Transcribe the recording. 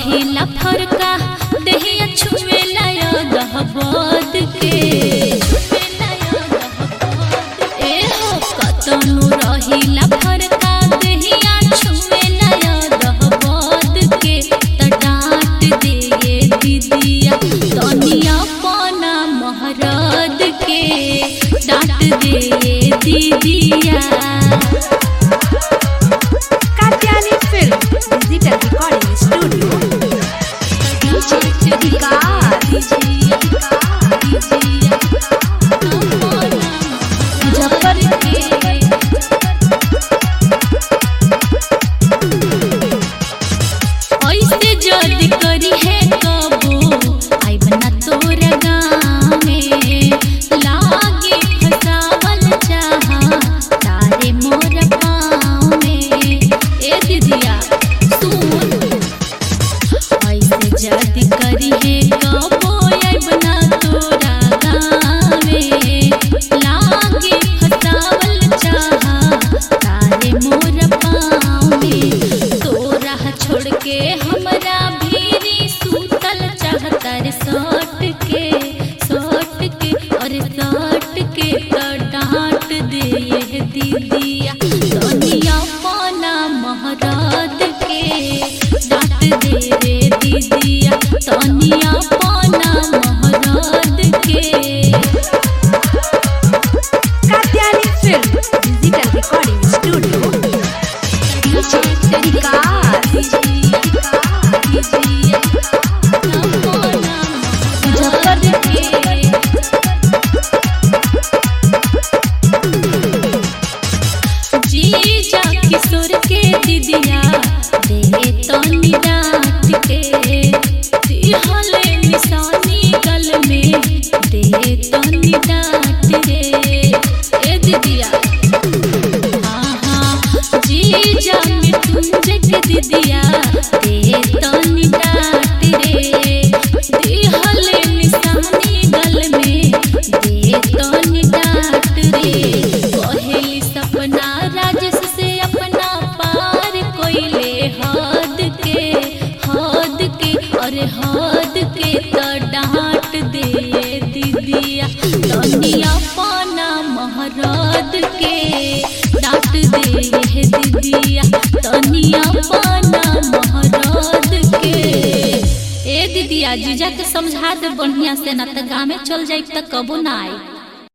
रहिला फरका देहिया छुएला दहबद के ए हो कतनु रहिला फरका देहिया छुएला दहबद के त डांट दिए दीदिया तनिया पाना महरद के डांट दिए दीदिया Katyani Film Digital Recording Studio. DJ Vikas. ऐसे जल्दी करी है कबो आई बना तोरा गाँव में लागे फसावल चाहा तारे मोर पाँव में ए दीदिया सुन ऐसे जल्दी करी है कबो आई बना तोरा गाँव में लागे फसावल चाहा तारे मोर पाँव में तोरा छोड़ के हमरा भीरी सूतल चाहतर सट के सट के और सट के तो डांट दे ये दीदिया दुनिया पाना महराद के डांट दे रे दीदिया दुनिया पाना महराद के Katyani Film Digital Recording Studio. DJ Vikas. जीजा किशोर के दीदिया दे तनी डांट के दिहले निशानी गल में दे तनी डांट रे ए दीदिया आहा जीजा मृत्युंजय के दीदिया दे तनी डांट रे दिहले निशानी गल में दे तनी डांट रे कहेली सपना राजस से अपना पार कोइले हद के हद के अरे हद के तो डांट दे दीदिया दुनिया पाना महरद के डांट दे दीदिया दुनिया पाना महरद के ए दीदिया जीजा के समझा दे बढ़िया से ना तो गाँव में चल जाए तो कबो ना आई